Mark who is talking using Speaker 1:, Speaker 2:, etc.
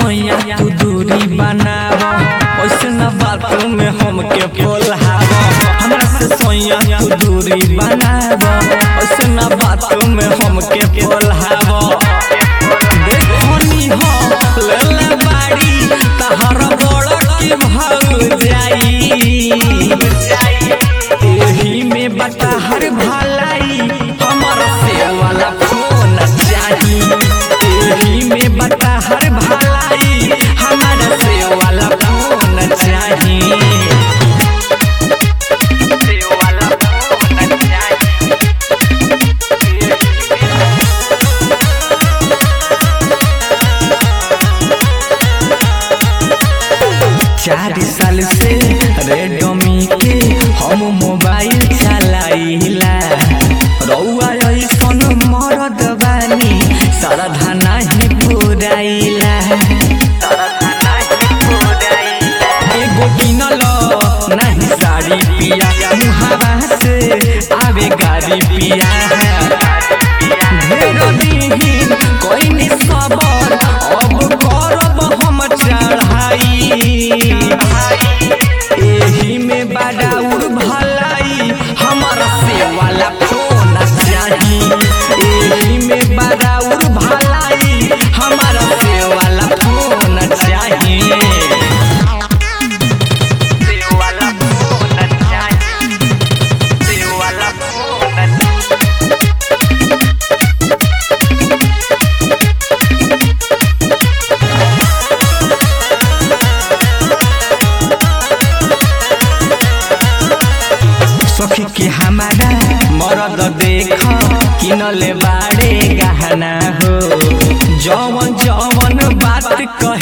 Speaker 1: सोया तू दूरी बनाव ऐसे न बात में हमके बोलाव हमरा से सोया तू दूरी बनाव ऐसे न बात में हमके बोलाव देखनी हो लेले बाड़ी तहर बड़ की भल जाई एही में बता हर भलाई हमर से वाला फोन चाही एही में बता हर भलाई हमर से वाला फोन चाही से वाला फोन चाही चार साल से रेडमी के हम मोबाइल चलाइला रउआ ऐसन मरद बानी सरधा नाही पुराइला एगो किनल नाही साड़ी पिया मुहावा से आवे गाड़ी पिया ढेर दिन कोई सबर अब करब हम चढ़ाई एही में बड़ाउर भलाई हमर से वाला फोन चाही एही में बड़ाउर भलाई हमर से वाला फोन चाही से वाला फोन चाही से वाला फोन सखी के हमारा मरद देख किनले बाड़े गहना हो जवन जवन बात कह